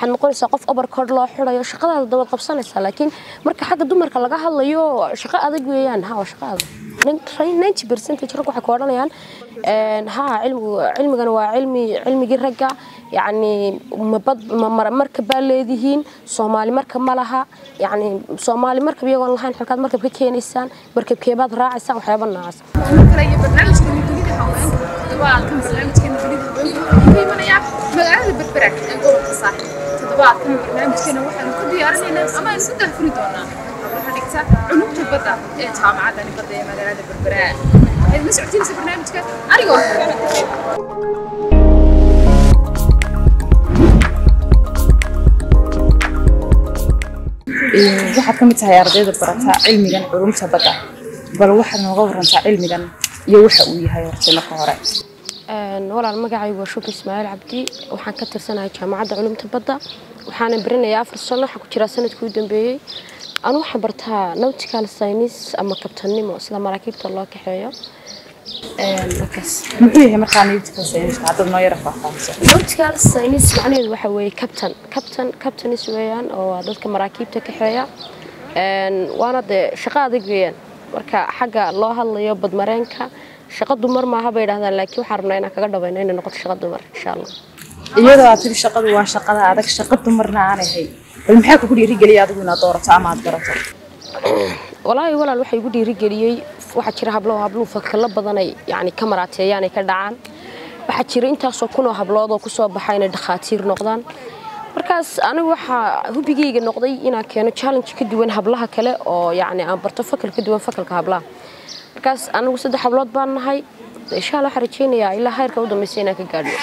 waxaad noqonaysaa qof overcord loo xirayo shaqadaada dabad qabsanaysaa laakiin marka xagga dumarka laga hadlayo shaqo adag weeyaan ha waa shaqo adag ninety percentage rag waxay ku odhanayaan ha cilmigu cilmigana waa cilmi cilmigii ragga yacni mabad marka baa leedihiin soomaali marka ma laha yacni soomaali markab iyagoon lahayn xilkaad markab ka keenaysaan markabkeebaad raacaysaan waxyaaba noocaas magaalada berberaak ee gobolka saaxib toddobaadkan barnaamijkeena waxaanu ku diyaarinaynaa ama aynu ku daafuri doonaa hablaha dhigta cunugta badda ee jaamacadani badda ee magaalada berberaak waxaad la socotiinaysa barnaamijka anigoo waxaad ka mid tahay ardayda barata cilmigan culumta badda bal waxaad nooga warantaa cilmigan iyo waxa uu yahay horta marka hore walaal magacaygu waa shuki ismaaciil cabdi waxaan ka tirsanahay jaamacadda culumta badda waxaana barinayaa afar sano waxaan ku jiraa sanadkii u dambeeyey anu waxaan bartaa nautical science ama kabtannimo sida maraakiibta loo kaxeeyo muxuu yahay markaa nautical science haddaad noo yara faahfaahiso nautical science macnaheedu waxa weeye captain captain captains weeyaan oo waa dadka maraakiibta kaxeeya waana dee shaqo adag weeyaan marka xagga loo hadlayo badmareenka shaqo dumar maaha bay yidhahdaan laakiin waxaan rabnaa inaan kaga dhabayno inay noqoto shaqo dumar insha allah iyadoo aad tiri shaqadu waa shaqada adag shaqo dumarna aanay hay bal maxaa kugu dhiirigeliya adigu inaad doorato ama aad garato walaahi walaal waxaa igu dhiirigeliyey waxaa jira hablo habluhu fakalo badanay yani ka maraateeyaan ay ka dhacaan waxaa jira intaasoo kunoo hablood oo kusoo baxa inay dhakhaatiir noqdaan markaas anigu waxaa hubigayga noqday inaan keeno challenge ka duwan hablaha kale oo yani aan barto fakal ka duwan fakalka hablaha markaas anigu saddex hablood baan nahay insha allah waxaan rajeynayaa ilaa heerka u dambaysa inaan ka gaadho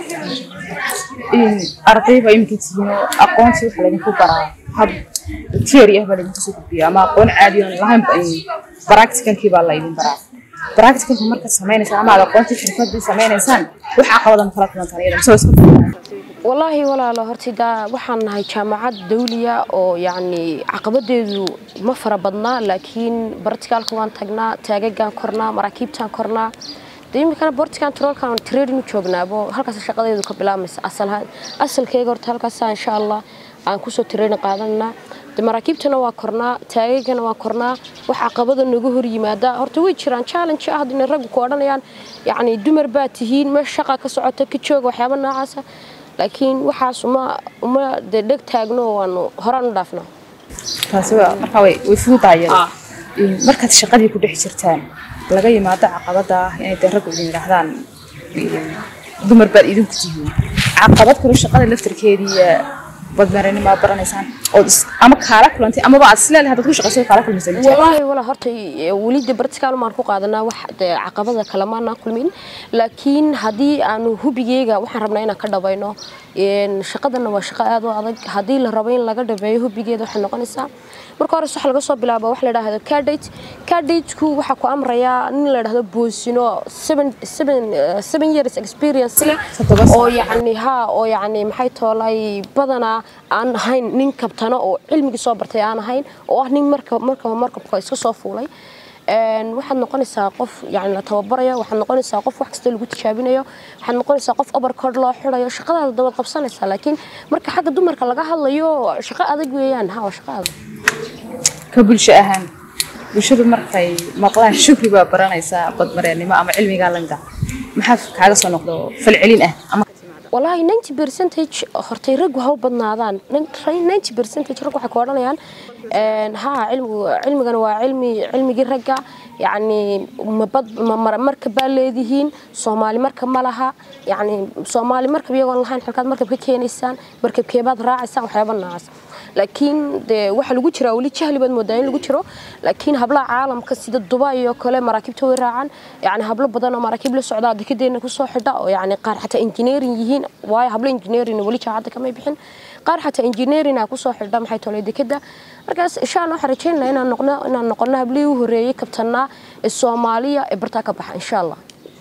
ardayba iminka tihiin oo aqoonsi waxa laydinku baraa hab theory ah baa laydinku soo gudbiya ama aqoon caadi oon lahayn practicalkii baa laydin baraa practicalka markaad sameynaysaan ama aad aqoontii xirfadii sameynaysaan wax caqabadan kala kulantaan iyada mise isku walaahi walaalo horta daa waxaan nahay jaamacad dawliya oo yacni caqabadeedu ma fara badnaa laakiin barticaalka waan tagnaa taagagaan kornaa maraakiibtaan kornaa dee iminkana bortigan troolkan trading u joognaabo halkaas shaqadeedu ka bilaabmaysa asalahaan asalkeyga horta halkaasa insha allah aan kusoo trading qaadanaa de maraakiibtana waa kornaa taagagana waa kornaa wax caqabada nagu hor yimaada horta way jiraan challenge ah inay raggu ku odhanayaan yacni dumar baa tihiin meesha shaqa ka socota ka jooga waxyaaba noocaasa laakiin waxaas uma uma dee dheg taagno waanu horaan u dhaafnaa taasi waa markaa way way fududaayeen markaad shaqadii ku dhex jirtaan laga yimaado caqabada ah inay dee raggu idin yidhaahdaan dumar baad idinku tihiin caqabad kale shaqada laftarkeedii badmaranima baranaysaan ood ama kaala kulantay amaba aad isleedahay haddaad ku shaqayso kaala kulmaysa walaahi walaa horta weli de bartikaal maan ku qaadanaa wax de caqabada kale maanaan kulmin laakiin haddii aanu hubigeyga waxaan rabnaa inaan ka dhabayno shaqadana waa shaqo aad u adag haddii la rabo in laga dhabeeyo hubigeeda waxay noqonaysaa marka hores waxa laga soo bilaabo wax la dhahdo cadate cadateku waxaa ku amrayaa nin la dhahdo boosino seven seven seven years experience leh oo yacni ha oo yacni maxay toolay badanaa aan ahayn nin kabtano oo cilmigii soo bartay aan ahayn oo ah nin marka markaba markabka iska soo fuulay waxaad noqonaysaa qof yani la tababarayo waxaad noqonaysaa qof wax kasta lagu tijaabinayo waxaad noqonaysaa qof overcord loo xirayo shaqadaada dabad qabsanaysaa laakiin marka xagga dumarka laga hadlayo shaqo adag weeyaan ha waa shaqo adag ka bulsho ahaan bulshadu markay maqlaan shukri baa baranaysaa badmareennimo ama cilmigaa langa maxaa kaaga soo noqdo falcelin ah ama والله 90 percentage hortay rag waxa u badnaadaan 90 percentage rag waxa ku odhanayaan een ha cilmigu cilmigan waa cilmi cilmigii ragga yacni mabad marka baa leedihiin soomaali marka ma laha yacni soomaali markab iyagoon lahayn xilkaad markab ka keenaysaan markabkeebaad raacaysaan waxyaaba noocaas laakiin dee waxa lagu jiraa weli jahli baad moodaa in lagu jiro laakiin hablaha caalamka sida dubai iyo kale maraakiibta way raacaan yacni hablo badan oo maraakiib la socdaa dekedeena kusoo xidha oo yacni qaar xataa engineering yihiin waayo hablo engineering weli jaacadda kamay bixin qaar xataa engineering aa kusoo xidha maxay tolay dekeda markaas insha allah waxaan rajaynaynaa inaan noqno inaan noqono hablihii u horreeyey kabtanaa ee soomaaliya ee bartaa ka baxa insha allah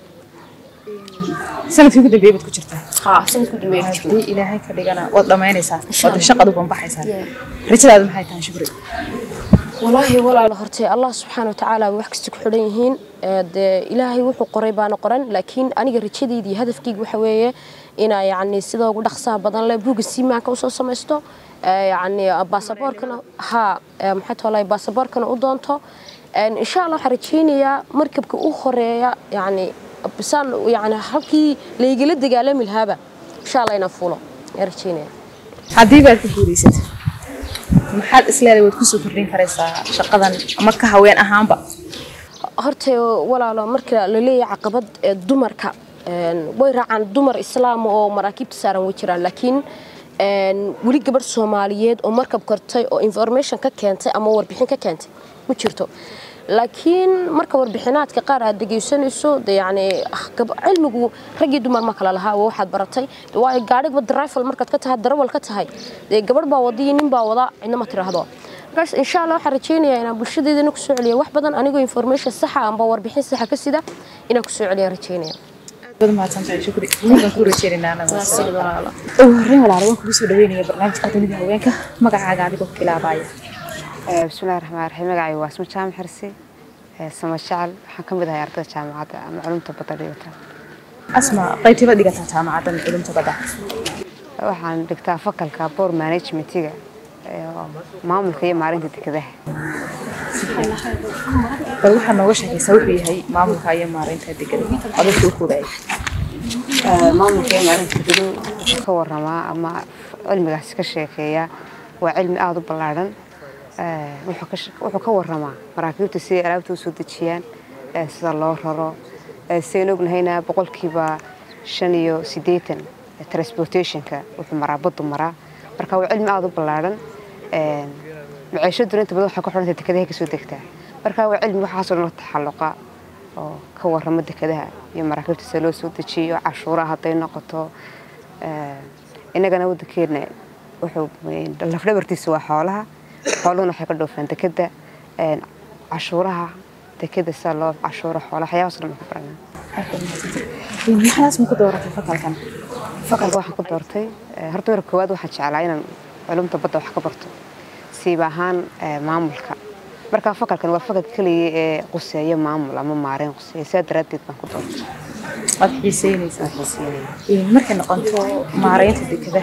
sanadkii ugu dambeeyay baad ku jirtaa haa sanadku dambeeyay haddii ilaahay ka dhigana waad dhammaynaysaa waad shaqadu banbaxaysaa rajadaadu maxay tahay shukri والله ولا لهرتي الله سبحانه وتعالى وحكستك حليهين ده إلهي وحو قريبان قرن لكن أنا رجدي دي هدف كيج وحويه inaa yacni sida ugu dhaqsaha badan leh buugga siimaanka usoo samaysto ee, yacni baasaboorkana ha ee, maxay tolay baasaboorkana u doonto Een, insha allah waxaan rajaynayaa markabka u horeeya yacni bisaan yacni halkii laygala dagaalami lahaaba insha allah inaan fuulo ayaan rajaynaya haddii baad ku guulaysato maxaad isleedahay waad kusoo kordhin karaysaa shaqadan ama ka haween ahaanba horta walaalo marka la leeyahay caqabad ee dumarka een, way raacaan dumar islaam oo maraakiibta saaran way jiraan laakiin een, weli gabadh soomaaliyeed oo markab kortay oo information ka keentay ama warbixin ka keentay ma jirto laakiin marka warbixinaadka qaar aad dhegaysanayso de yacni ah, gab- cilmigu rag iyo dumar ma kala lahaa waa waxaad baratay De waayo gaadhigba drival markaad ka tahay darawal ka tahay dee gabadh baa wada iyo nin baa wada cidna ma tiraahdo markaas insha allah waxaan rajaynayaa inaan bulshadeedana kusoo celiyo wax badan anigoo information saxa amba warbixin saxa ka sida inaan kusoo celiyo rajaynaya baad mahadsantahay shukri wiilkan ku rajeynaynaa anaga ugu horreyn walaalo waan kugu soo dhaweynaya barnaamijka dunida haweenka magacaaga adigoo kilaabaya bismillahi raxmaan raxiim magacay waa isma jaamac xirsi ee, sama jecel waxaan ka mid ahay ardayda jaamacadda ama culumta badda dhigata asma qaybtiiba dhigataa jaamacaddan culumta badda waxaan dhigtaa fakalka board managementiga ee, oo maamulka iyo maalinta dekedaha bal waxaad nooga sheekaysaa wuxuu yahay maamulka iyo maareynta degada adagka u koobaya Ee, maamulka iyo maalinta dekedu wuxuu ka waramaa ama cilmigaasi ka sheekeeya waa cilmi aada u ballaadhan Ee, wuxuu ka shaq- wuxuu ka waramaa maraakiibta siday alaabta u soo dejiyaan ee, sida loo raro Ee, sidaynu ognahayna boqolkiiba shan iyo siddeetan ee, transportationka wuxuu maraa baddu maraa marka waa cilmi aada u ballaadhan Ee, maciishaduna inta badan waxay ku xidhantay dekedahay kasoo degtaa marka waa cilmi waxaasoo dhan la taxalluqa oo ka warrama dekedaha iyo maraakiibta sida loo soo dejiyo cashuuraha hadday noqoto Ee, innagana waddankeena wuxuu lafdhabartiisa waa xoolaha xooluhuna waxay ka dhoofaan dekeda Ee, cashuuraha dekeda sida loo cashuuro xoolaha waxyaabahaas dhan baan ku baranaa maxaas ma ku dooratay fakalkan fakalka waxaan ku doortay ee, horta marka koowaad waxaan jeclaa inaan culumta badda wax ka barto siiba ahaan ee, maamulka marka fakalkan waa fakal keliya ee quseeya maamul ama maareyn quseeya sidaa daraaddeed baan ku doortay waad xiiseynaysaa Waan xiiseynaya. Een, markay noqoto maareynta dekada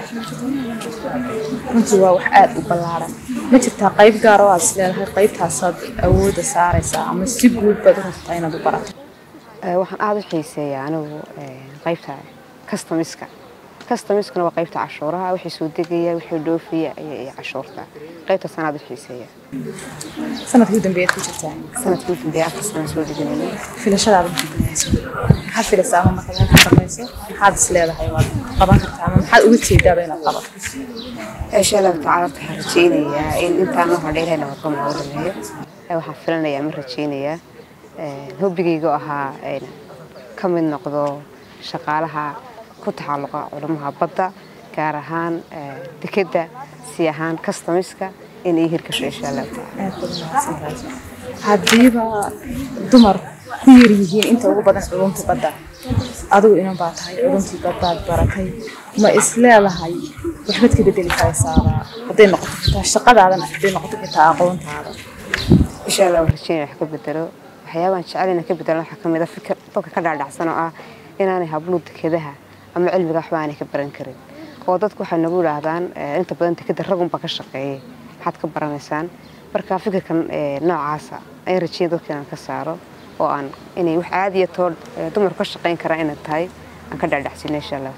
runtii waa wax aada u ballaaran ma jirtaa qayb gaar oo aad is leedahay qaybtaasaad awoodda saaraysaa ama si guud baad u rabtaa inaad u barato Ee, waxaan aada u xiiseeyaa anigu ee, qaybta customiska customiskuna waa qaybta cashuuraha wixii soo degaya wixii dhoofaya iyo iyo cashuurta qaybtaasaan aada u xiiseeya sanadkii u dambeeyaad ku jirtaa sanadkii ugu dambeeya afar sana soo dhiganayay filashadaada maxaad filaysaa maxaad filaysaa ama markaad halkan dhamayso maxaad is leedahay waad qaban kartaa ama maxaad uga jeedaaba inaad qabato insha allahu tacaala waxaan rajeynayaa in intaan noo hadheelahayna waddo noogu dhameeyo Ee, waxaan filanayaa ma rajeynayaa ee, hobigayga oo ahaa een, ka mid noqdo shaqaalaha ku taxalluqa culumaha badda gaar ahaan ee, dekedda si ahaan customiska in ay hirgasho insha allahu tacaala aad baad mahadsantahay haddiiba dumar ku yar yihiin inta ugu badan culumta badda adigu inan baa tahay culumtii baddaad baratay ma is leedahay waxbaad ka bedeli karaysaaba hadday noqoto xitaa shaqadaadana hadday noqoto xitaa aqoontaada insha allah waan rajeynaya wax ka bedelo waxyaabahan jecelina ka bedelan waxaa ka mid a fikir dadka ka dhaadhacsan oo ah inaanay hablu dekedaha ama cilmiga waxba aanay ka baran karin oo dadku waxay nagu yidhaahdaan eh, inta badan dekeda ragunba ka shaqeeyay maxaad ka baranaysaan marka fikirkan eh, noocaasa ayaan rajeynaya dadka inaan ka saaro oo aan inay wax caadiya too eh, dumarku ka shaqeyn karaan inay tahay aan ka dhaadhacsino insha allah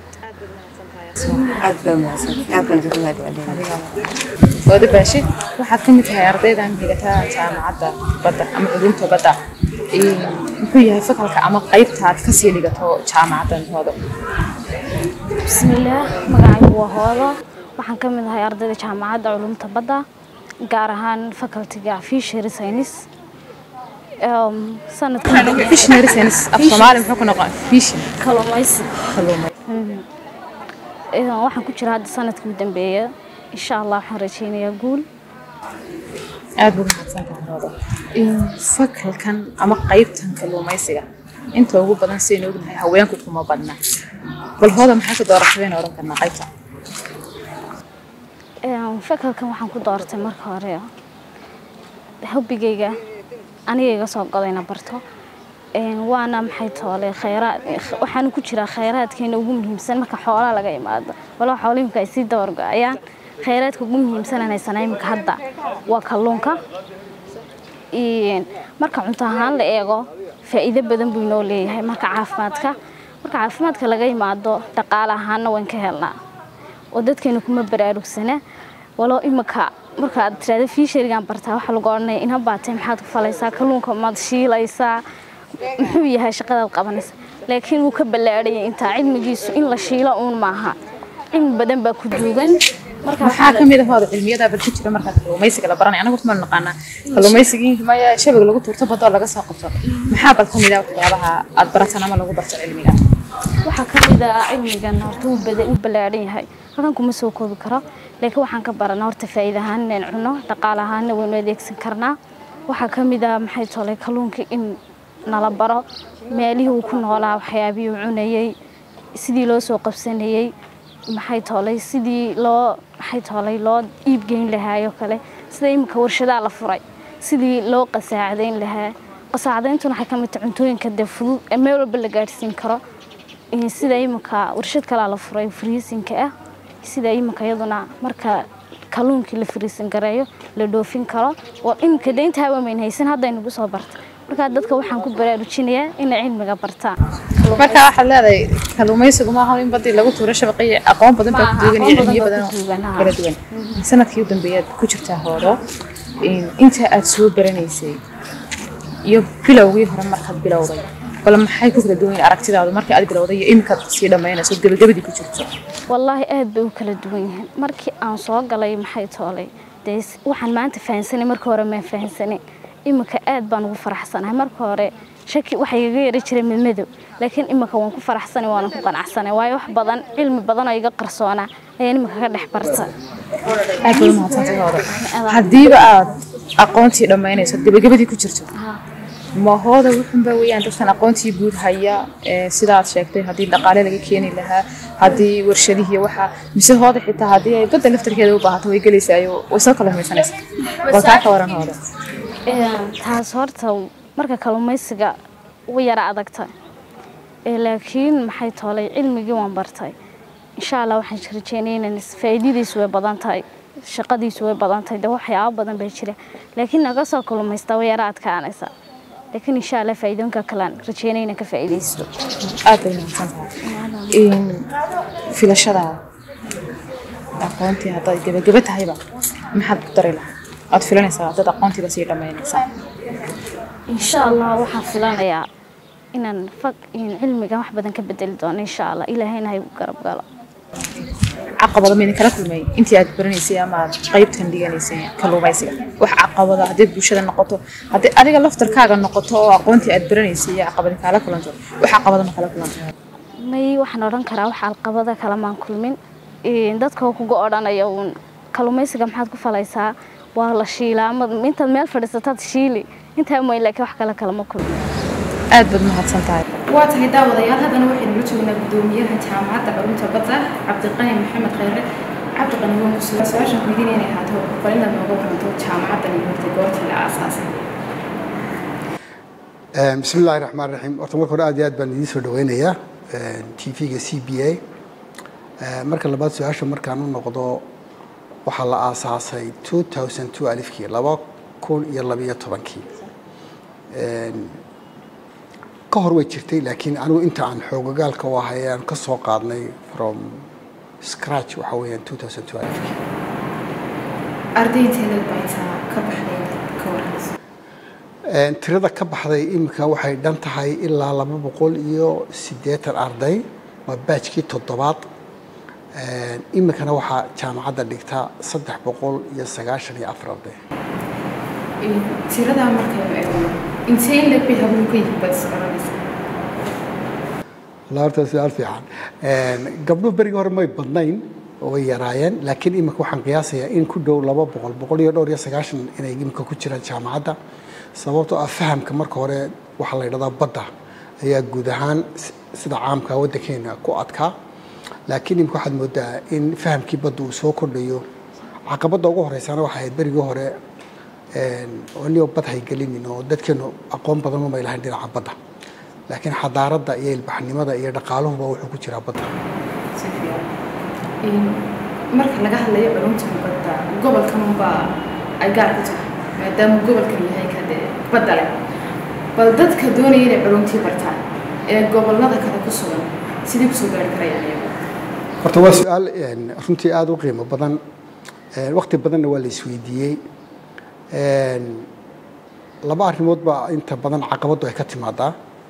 aad baa mahadsantahay aad baan idinku mahadcelinaya wada baashi waxaad ka mid tahay ardaydan dhigataa jaamacadda badda ama culumta badda Een, muxuu yahay fakalka ama qaybta aad kasii dhigato jaamacaddan hoodo bismillaah magacaygu waa hoodo waxaan ka mid ahay ardayda jaamacadda culumta badda gaar ahaan facultiga fishery science Um, sanadkan fishnary science af soomaali muxuu ku noqon fishin kalluumaysi kalluumay Een, waxaan ku jira hadda sanadkii u dambeeya insha allah waxaan rajeynayaa guul aad buu mahadsan tahay hoodo Een, fakalkan ama qaybtan kalluumaysiga inta ugu badan sidaynu ognahay haweenku kuma badna bal hooda maxaa ka dooratay in oran karnaa qaybta Een, fakalkan waxaan ku doortay marka hore hobigayga aniga iga soo goday inaan barto Een, waana maxay toole khayraad waxaana ku jira khayraadkeena ugu muhiimsan marka xoolaha laga imaado walaa xoolo imika ay sii dabargo-ayaan khayraadka ugu muhiimsan aan haysanaa imika hadda waa kalluunka Een, marka cunto ahaan la eego faa'iido badan buu inoo leeyahay marka caafimaadka marka caafimaadka laga imaado dhaqaale ahaanna waan ka helnaa oo dadkeena kuma baraarugsana waloo imika marka aad tirahdo fiisharigan bartaa waxaa lagu odhanaya ina baatay maxaad ku falaysaa kalluunka maad shiilaysaa muxuu yahay shaqadaad qabanaysa laakiin wuu ka ballaadhayay intaa cilmigiisu in la shiilo uun maaha cilmi badan baa ku duugan marka maxaa ka mid ah hooda cilmiyada bal ku jira markaad kalluumaysiga la baranay anagu ma naqaanaa kalluumaysigii maya shabag lagu tuurto badoo laga soo qabto maxaa bal ka mid ah waxyaabaha aad barataan ama lagu barto cilmiga waxaa ka mid ah cilmigan horta uu bada u ballaadhan yahay halkan kuma soo koobi karo laakiin waxaan ka baranaa horta faa'iida ahaan inaan cunno dhaqaale ahaanna waynu adeegsan karnaa waxaa ka mid ah maxay tolay kalluunka in nala baro meelihii uu ku noolaa waxyaabihii uu cunayey sidii loo soo qabsanayey maxay tolay sidii loo maxay tolay loo iibgeyn lahaayoo kale sida imika warshadaa la furay sidii loo qasaacadayn lahaa qasaacadayntuna waxay ka mid tahay cuntooyinka dee fudud ee meel walba la gaadhsiin karo Ee, sida imika warshad kalaa la furay friisinka ah sida imika iyaduna marka kalluunkii la friisin gareeyo la dhoofin karo oo imika deynta hawamayn haysan hadda nagu soo barta marka dadka waxaan ku baraarujinayaa inay cilmiga bartaan marka waxaad leedahay kalluumaysigu ma aha in badii lagu tuuro shabaqiyo aqoon badan baa ku Maaha, duugan iyo aqoon cilmiyo badan badan baa ku duugan, oo haa. kala duwan sanadkii u dambeeyaad ku jirtaa hoodo in- inta aad soo baranaysay iyo bilowgii hore markaad bilowday bal maxay ku kala duwan yihiin aragtidaadu markii aad bilowday iyo iminkaad sii dhammaynayso gebagabadii ku jirto wallaahi aad bay u kala duwan yihiin markii aan soo galay maxay toolay dee s- waxaan maanta fahansanay marka hore maan fahansanay imika aad baan ugu faraxsanahay marka hore shaki waxa igaga yara jiray midmadow laakiin imika waan ku faraxsanay waana ku qanacsanay waayo wax badan cilmi badan oo iga qarsoonaa ayaan imika ka dhex barta aad bay u mahadsantahay hoodo haddiiba aad aqoontii dhammaynayso gebagabadii ku jirto ma hooda wuxunba weeyaan dadkan aqoontii guud haya ee sidaad sheegtay haddii dhaqaale laga keeni lahaa haddii warshadihii waxa mise hooda xitaa haddii ay badda laftarkeeda u baahato way gelaysaa way soo kala humaysanaysaa bal taa ka waran hooda Een, taas horta marka kalluumaysiga way yara adagta Ee, laakiin maxay toolay cilmigii waan bartay insha allah waxaan rajeynaya inaan is- faa'iidadiisu way badan tahay shaqadiisu way badan tahay de waxyaabo badan baa jira laakiin naga soo kalluumaysta way yara adkaanaysa laakiin insha allah faa'iidooyinka kalean rajeynaya inaan ka faa'iidaysto aad bay mahadsan tahay in filashadaada aqoontii haddaad gebagaba tahayba maxaad ku dari lahaa aad filanaysaa dad aqoontiiba sii dhammaynaysaa insha allah waxaan filanayaa inaan fag in cilmigan wax badan ka bedeli doono insha allah ilaahayna ha igu garab galo caqabado maydin kala kulmay intii aad baranaysay ama aad qaybtan dhiganaysay kalluumaysiga wax caqabada haddii bulshada noqoto haddii adiga laftarkaaga noqoto oo aqoontii aad baranaysay iyo caqabadi kaala kulanto wax caqabado ma kala kulantay may waxaan odhan karaa wax alqabada kale maan kulmin Een, dadka oo kuga odhanaya uun kalluumaysiga maxaad ku falaysaa waa la shiilaa ama intaad meel fadhiisataad shiili intaa mooy laakiin wax kale kalama kulmin aad baad mahadsan tahay waa tahay daawadayaal haddana waxaynu la joognaa guddoomiyaha jaamacadda culumta badda cabdiqani maxamed khayre cabdiqani waa musuula su-aashan weydiin inay ahaato bal inaad nooga waranto jaamacaddan iyo horta goortii la aasaasay بسم الله الرحمن الرحيم horta marka hore aad iyo aad baan idiin soo dhaweynayaa tv-ga c b a marka labaad su-aasha markaan u noqdo waxaa la aasaasay 2002 alifkii laba kun iyo labiyo tobankii ka hor way jirtay laakiin anigu inta aan xoogagaalka u ahay aan ka soo qaadnay from scratch waxa weeyaan 2002 alifkii ardayteedaad baa intaa ka baxday ka waranaysa Een, tirada ka baxday iminka waxay dhan tahay ilaa laba boqol iyo siddeetan arday waa baajkii toddobaad Een, iminkana waxaa jaamacadda dhigta saddex boqol iyo sagaashan iyo afar arday tiradaa markaynu eegno intee in leeg bay habluhu ka yihiin baad is garanaysaa Walaa horta su-aal fiican Een, gabdhuhu berigii hore may badnayn oo way yaraayeen laakiin iminka waxaan qiyaasayaa in ku dhow laba boqol boqol iyo dhowr iyo sagaashan inay iminka ku jiraan jaamacadda sababtoo ah fahamka marka hore waxaa la yidhahdaa badda ayaa guud ahaan s- sida caamka waddankeena ku adkaa laakiin iminka waxaad moodaa in fahamkii badda uu soo kordhayo caqabadda ugu horeysana waxay ahayd berigii hore een, oo nio bad haygelinin oo dadkeenu aqoon badan umay lahayn dhinaca badda laakiin xadaaradda iyo ilbaxnimada iyo dhaqaaluhuba wuxuu ku jiraa badda si fiican Een, marka laga hadlayo culumta badda gobolkanunbaa ay gaar ku tahay maadaama gobolkan yahay kade badda leh bal dadka doonaya inay culumtii bartaan ee gobolada kale ku sugan sidii kusoo gaari karayaan iyagu horta waa su-aal een, runtii aada u qiimo badan Een, waqti badanna waa la isweydiiyey Een, laba arrimood baa inta badan caqabaddu ay ka timaadaa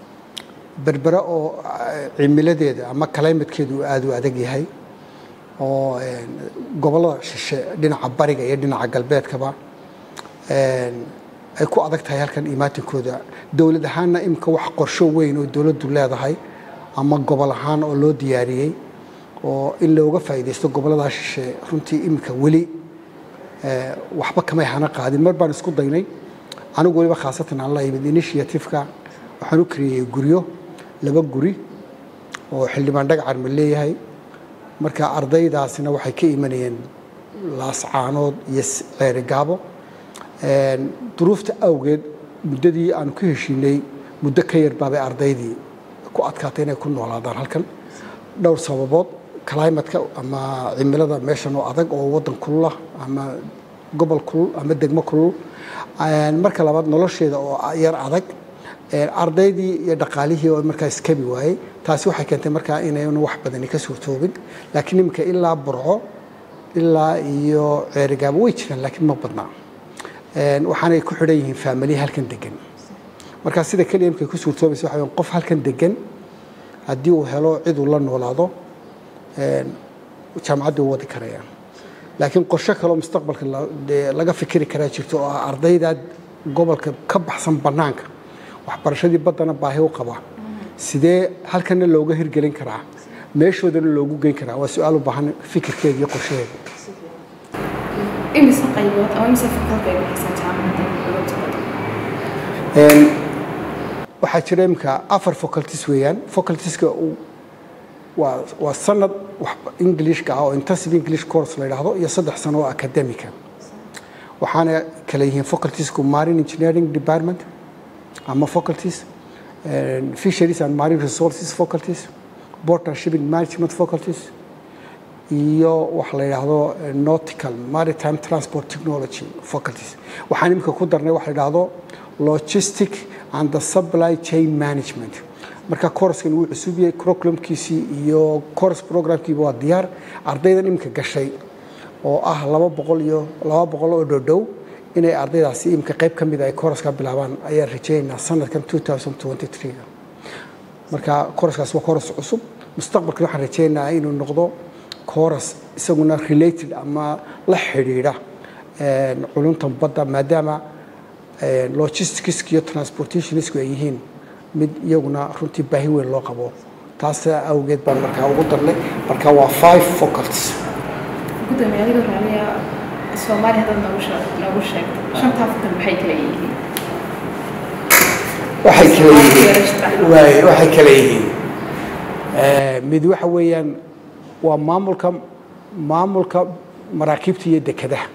berbera oo eh, cimiladeeda ama calimatekeedu uu aada u adag yahay oo een, gobollada shishe dhinaca bariga iyo dhinaca galbeedkaba een, ay ku adag tahay halkan imaatinkooda dowlad ahaanna imika wax qorsho weyn oo dowladdu leedahay ama gobol ahaan oo loo diyaariyey oo in looga faa'iidaysto gobollada shishe runtii imika weli eh, waxba kamay hana qaadin mar baan isku daynay anigu weliba khaasatan aan la yimid initiative-ka waxaan u kariyey guryo laba guri oo xildhibaan dhagacar ma leeyahay marka ardaydaasina waxay ka imanayeen laascaanood iyo s- ceeri gaabo Een, duruufta awgeed muddadii aanu ka heshiinay muddo ka yar baabay ardaydii ku adkaatay inay ku noolaadaan halkan dhowr sababood climatka ama cimilada meeshan oo adag oo wadan kulul ah ama gobol kulul ama degmo kulul Een, marka labaad nolosheeda oo yar adag Een, ardaydii iyo dhaqaalihii oo markaa iskabi waayey taasi waxay keentay markaa inaynu wax badani ka suurtoobin laakiin iminka ilaa burco ilaa iyo ceerigaabo way jiraan laakiin ma badnaa Een, waxaanay ku xidhan yihiin faamiliya halkan degan marka sida keliya imkay ku suurtoobaysa waxa weeyaan qof halkan degan haddii uu helo cid uu la noolaado een, jaamacaddu u wadi karayaan laakiin qorshe kaloo mustaqbalka la- dee laga fikiri karaa jirto oo ah ardayda gobolka ka baxsan bannaanka waxbarashadii baddana baahi u qaba sidee halkana looga hirgelin karaa meeshoodana loogu geyn karaa waa su-aal u baahan fikirkeeda iyo qorshaheeda imise qaybood ama imise fakalka ay bixisaan jaamacadda culumta badda Een, waxaa jira imika afar faculties weeyaan facultieska uu- waa waa sanad wax englishka ah oo intensive english course la yidhaahdo iyo saddex sano oo academica waxaana kala yihiin facultiesku marine engineering department ama faculties een, fisheries and marine resources faculties port and shipping management faculties iyo waxa la yidhaahdo eh, nautical maritime transport technology faculties waxaan imika ku darnay waxa la yidhaahdo logistic and the supply chain management marka coursekan wuu cusub yahay curriculumkiisii iyo course programkiiba waa diyaar ardaydan imika gashay oo ah laba boqol iyo laba boqol oo dhodhow inay ardaydaasi imika qayb ka mid a ay courseska bilaabaan ayaan rajaynaynaa sanadkan 2023 marka kooraskaas waa kooras cusub mustaqbalka waxaan rajaynayaa inuu noqdo kooras isaguna related ama la xidhiidha een, culunta badda maadaama een, logistics iyo transportationisku ay yihiin mid iyaguna runtii baahi weyn loo qabo taas awgeed baan markaa ugu darnay marka waa five faculties gudoomiye adiga raaliya soomaali haddaad noogu sheeg- noogu sheegto shantaa fakal maxay kala yihiin waxay kala Soomaali yihiin yeelashada. waay waxay kala yihiin Eh, mid waxa weeyaan waa maamulka maamulka maraakiibta iyo dekedaha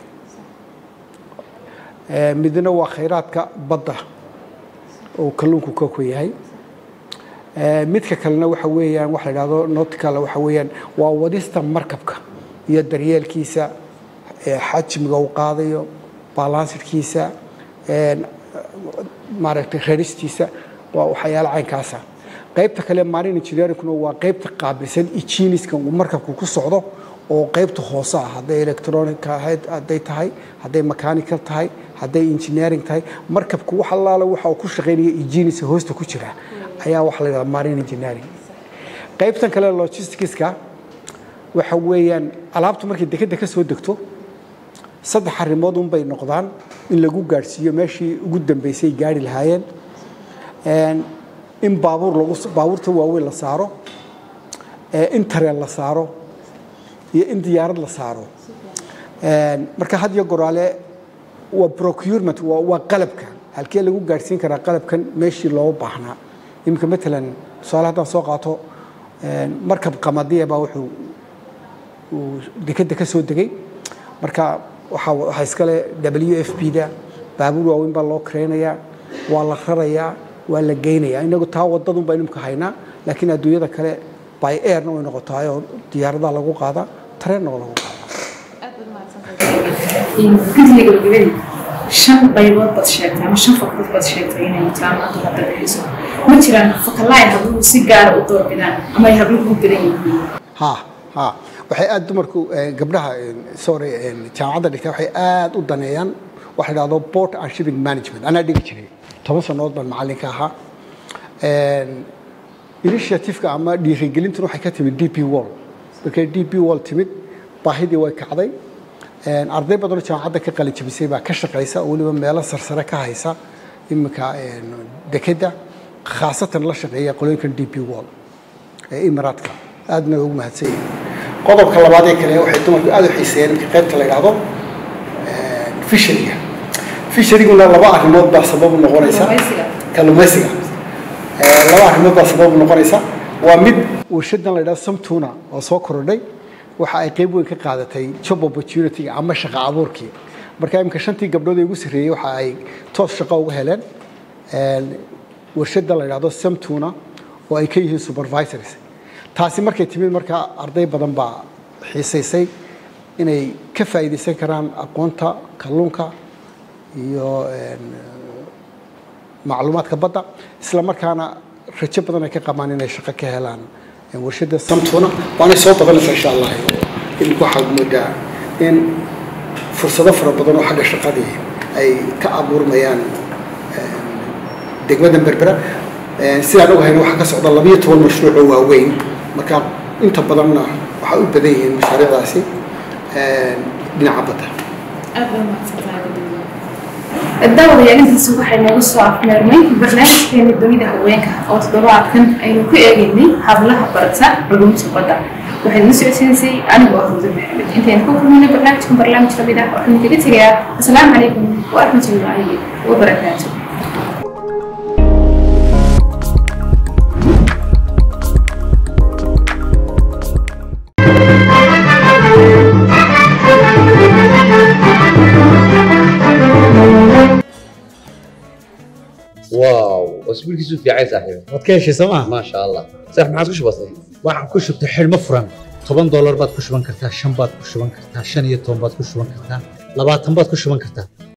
Eh, midna waa khayraadka badda oo kalluunku ka ku yahay Eh, midka kalena waxa weeyaan waxa la yidhahdo nautical waxa weeyaan waa wadista markabka iyo daryeelkiisa eh, xajmiga uu qaadayo balansidkiisa een, maaragtay raristiisa waa waxyaalo caynkaasa qaybta kale marine engineeringkuna waa qaybta qaabilsan ijiiniska uu markabku ku socdo oo qaybta hoose ah hadday electronic ahayd hadday tahay hadday mechanical tahay hadday engineering tahay markabku wax allaala waxa uu ku shaqaynaya ijiinisa hoosta ku jira ayaa waxa la yidhahdaa marine engineering qaybtan kale logisticska waxa weeyaan alaabtu markay dekeda ka soo degto saddex arrimood unbay noqdaan in lagu gaadhsiiyo meeshii ugu dambeysay gaari lahaayeen Een, in baabuur lagu baabuurta waaweyn la saaro ee, in tareen la saaro iyo in diyaarad la saaro Een, marka had iyo goraale waa procurement waa waa qalabka halkee lagu gaadhsiin karaa qalabkan meeshii looga baahnaa iminka matalan tusaale haddaan soo qaato een, markab qamadiya baa wuxuu uu dekeda ka soo degay marka waxaa waxaa iskale w f b da baabuur waaweyn baa loo kareynayaa waa la rarayaa waa la geynayaa inagu taa wadadun baynu imka haynaa laakiin adduunyada kale by airna way noqotahay oo diyaaradaha lagu qaadaa tareenna waa lagu qaadaa guddiga gabagabadii shan qaybood baad sheegtay ama shan fakrood baad sheegtay inay jaamacaddu hadda bixiso ma jiraan fakalaay habluhu si gaara u doorbidaan ama ay habluhu u badan yihiin ha ha waxay aad dumarku eh, gabdhaha eh, sorry eh, jaamacadda dhigta waxay aad u daneeyaan waxa la dhahdo port and shipping management anaa dhigi jiray toban sannadood baan macallinka ahaa En, initiative-ka ama dhiirigelintuna waxay ka timid d p wall markay d p wall timid baahidii way kacday En, arday badanoo jaamacadda ka qalin jabisay baa ka shaqaysa oo weliba meelo sarsare ka haysa iminka en, dekedda khaasatan la shaqeeya qolooyinkan d p wall ee imaraadka aadna ugu mahadsan yihiin qodobka labaad ee kale waxay dumarku aad u xiiseeyeen marka qaybta la yidhaahdo fisheriga fisheriguna laba arrimood baa sabab u noqonaysa Kalluumaysiga. kalluumaysiga Eh, laba arrimood baa sabab u noqonaysa waa mid warshadan la yidhahdo samtuna oo soo korodhay waxa ay qayb weyn ka qaadatay job opportunity ama shaqo abuurkii marka imika shantii gabdhood ee ugu sarreeyey waxa ay toos shaqo uga heleen En, warshada la yidhahdo samtuna oo ay ka yihiin supervisors taasi markay timid markaa arday badan baa xiisaysay inay ka faa'iidaysan karaan aqoonta kalluunka iyo en, macluumaadka badda isla markaana rajo badan ay ka qabaan inay shaqo ka helaan en, warshada samtuna waanay soo badanaysaa insha allah imika waxaad moodaa in fursado fara badan oo xagga shaqadii ay ka abuurmayaan degmada berbera Eh, sidaan ogahayna waxaa ka socda labiyo toban mashruuc oo waaweyn marka inta badanna waxay u badan yihiin mashaariicdaasi eh, dhinaca badda aad baa mahadsantahay guddiga daawadayaal intaasi waxay noogu soo afmeernay barnaamijkeena dunida haweenka oo toddobaadkan aynu ku eegaynay hablaha barata culumta badda waxay nala socodsiinaysay anigoo ah ruudan maxamed intaynu ku kulmayna barnaamijkan barnaamij lamid ah waxaan kaga tegayaa asalaamu calaykum waraxmatullaahi wabarakaatu واو اسبوع كيسو في عايز صاحبي waad ka heshay sooma ما شاء الله صح ما عاد وش بصي waxaan ku shubtay xidhmo furan toban doolar baad ku shuban kartaa shan baad ku shuban kartaa shan iyo toban baad ku shuban kartaa labaatan baad ku shuban kartaa